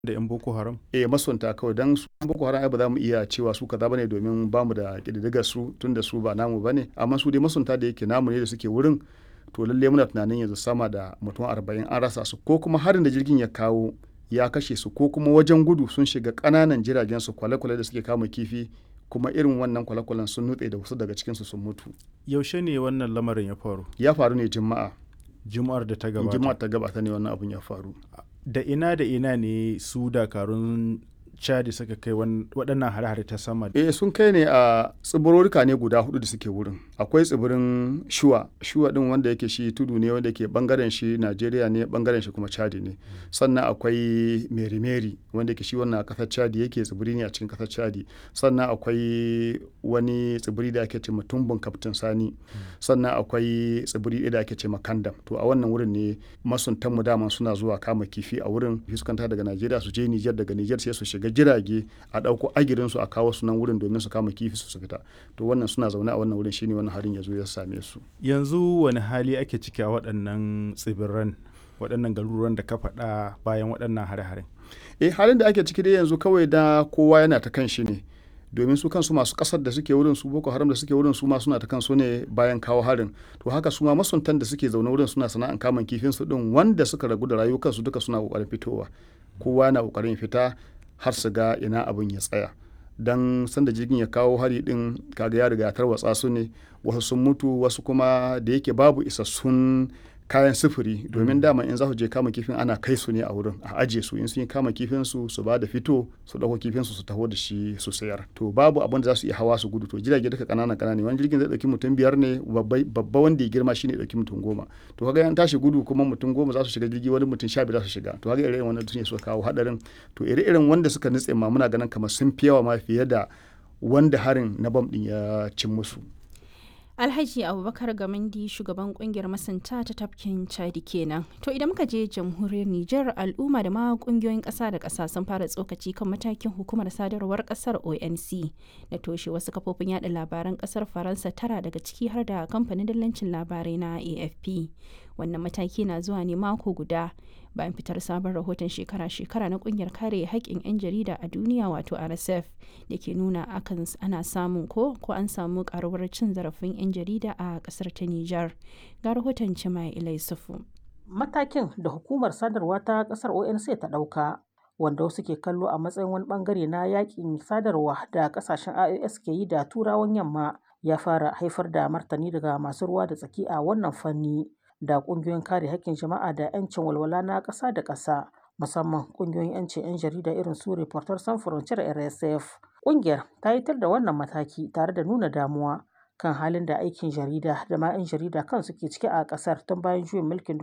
da 'yan boko haram eh masunta kawai don su boko haram ai ba za mu iya cewa su kaza bane domin ba mu da ƙididdigar su tun da su ba namu bane amma su dai masunta da yake namu ne da suke wurin to lalle muna tunanin yanzu sama da mutum arba'in an rasa su ko kuma harin da jirgin ya kawo ya kashe su ko kuma wajen gudu sun shiga ƙananan jiragen su kwale-kwale da suke kama kifi kuma irin wannan kwale-kwalen sun nutse da wasu daga cikinsu sun mutu yaushe ne wannan lamarin ya faru ya faru ne juma'a juma'ar da ta gabata juma'a ta gabata ne wannan abun ya faru da ina da ina ne su dakarun chadi suka kai waɗannan hare-hare ta sama eh sun kai ne a tsibiroruka ne guda hudu da suke wurin akwai tsibirin shuwa shuwa din wanda yake shi tudu ne wanda ke bangaren shi najeriya ne bangaren shi kuma chadi ne sannan akwai meri meri wanda ke shi wannan kasar chadi yake tsibiri ne a cikin kasar chadi sannan akwai wani tsibiri da ake ce tumbun kaftin sani sannan akwai tsibiri da ake ce kandam to a wannan wurin ne masuntan mu dama suna zuwa kama kifi a wurin fuskanta daga najeriya su je nijar daga nijar sai su shiga jirage a ɗauko agirinsu a kawo su nan wurin domin su kama kifi su fita to wannan suna zaune a wannan wurin shine wannan harin ya zo ya same su yanzu wani hali ake ciki a waɗannan tsibiran waɗannan garuruwan da ka faɗa bayan waɗannan hare-hare eh halin da ake ciki dai yanzu kawai da kowa yana ta kan shi ne domin su kansu masu kasar da suke wurin su boko haram da suke wurin su ma suna ta kansu ne bayan kawo harin to haka su ma masuntan da suke zaune wurin suna sana'an kamun kifin su din wanda suka ragu da rayukansu duka suna kokarin fitowa kowa na kokarin fita har su ga ina abin ya tsaya don sanda jirgin ya kawo hari din kaga ya riga tarwatsa su ne wasu sun mutu wasu kuma da yake babu isassun kayan sufuri domin dama in za su je kama kifin ana kai su ne a wurin a aje su in sun yi kama kifin su su ba da fito su dauko kifin su su taho da shi su sayar to babu abin da za su iya hawa su gudu to jirage duka kanana kanana wani jirgin zai dauki mutum biyar ne babba wanda ya girma shine dauki mutum goma to kaga an tashi gudu kuma mutum goma za su shiga jirgi wani mutum sha biyar za su shiga to kaga irin wannan ne suka kawo hadarin to ire irin wanda suka nutse ma muna ganin kamar sun fi yawa ma fiye da wanda harin na bam din ya cin musu alhaji abubakar gamandi shugaban kungiyar masanta ta tafkin chadi kenan to idan muka je jamhuriyar niger al'umma da ma kungiyoyin kasa da kasa sun fara tsokaci kan matakin hukumar sadarwar kasar onc da toshe wasu kafofin yada labaran kasar faransa tara daga ciki har da kamfanin dillancin labarai na afp wannan mataki na zuwa ne mako guda bayan fitar sabon rahoton shekara-shekara na kungiyar kare haƙƙin 'yan jarida a duniya wato rsf da ke nuna akan ana samun ko ko an samu karuwar cin zarafin 'yan jarida a ƙasar ta nijar ga rahoton cima ilai sufu matakin da hukumar sadarwa ta ƙasar onc ta ɗauka wanda wasu ke kallo a matsayin wani bangare na yakin sadarwa da ƙasashen ios ke yi da turawan yamma ya fara haifar da martani daga masu ruwa da tsaki a wannan fanni da kungiyoyin kare haƙƙin jama'a da 'yancin walwala na ƙasa da ƙasa musamman kungiyoyin 'yancin 'yan jarida irin su reporter san frontier rsf ƙungiyar ta yitar da wannan mataki tare da nuna damuwa kan halin da aikin jarida da ma 'yan jarida kan suke ciki a ƙasar tun bayan juyin mulkin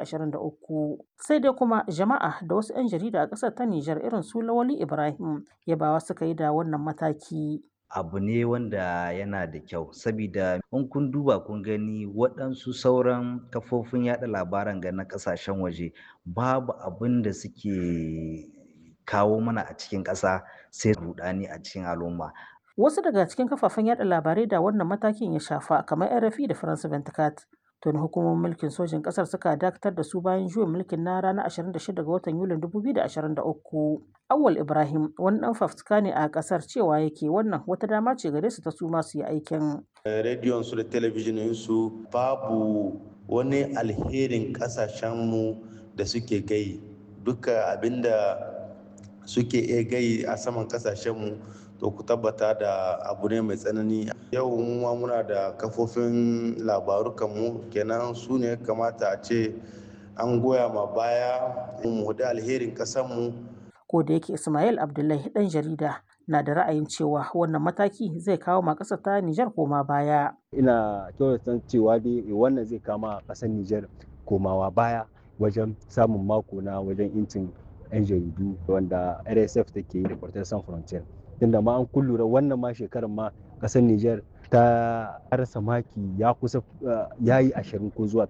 2023 sai dai kuma jama'a da wasu 'yan jarida a ƙasar ta nijar irin su lawali ibrahim yabawa suka yi da wannan mataki abu ne wanda yana da kyau sabida in kun duba kun gani waɗansu sauran kafofin yada labaran ga na ƙasashen waje babu abin da suke kawo mana a cikin ƙasa sai rudani a cikin al'umma wasu daga cikin kafafen yada labarai da wannan matakin ya shafa kamar rfi da france 24 tun hukumomin mulkin sojin kasar suka dakatar da su bayan juyin mulkin na ranar 26 ga watan yulin 2023 awal ibrahim wani dan fafutuka ne a kasar cewa yake wannan wata dama ce gare su ta su masu yi aikin rediyon su da talabijinin su babu wani alherin kasashenmu da suke gai duka abinda suke iya gai a saman kasashenmu to ku tabbata da abu ne mai tsanani yau ma muna da kafofin labarukanmu kenan su ne kamata a ce an goya ma baya mu da alherin kasanmu ko da yake ismail abdullahi dan jarida na da ra'ayin cewa wannan mataki zai kawo ma ƙasar ta nijar koma baya ina kyautata cewa dai wannan zai kama ƙasar nijar komawa baya wajen samun mako na wajen incin 'yan jaridu wanda rsf take yi da Reporters sans frontier tunda ma an kullura wannan ma shekarar ma kasar Nijar ta rasa maki ya kusa ya yi ashirin ko zuwa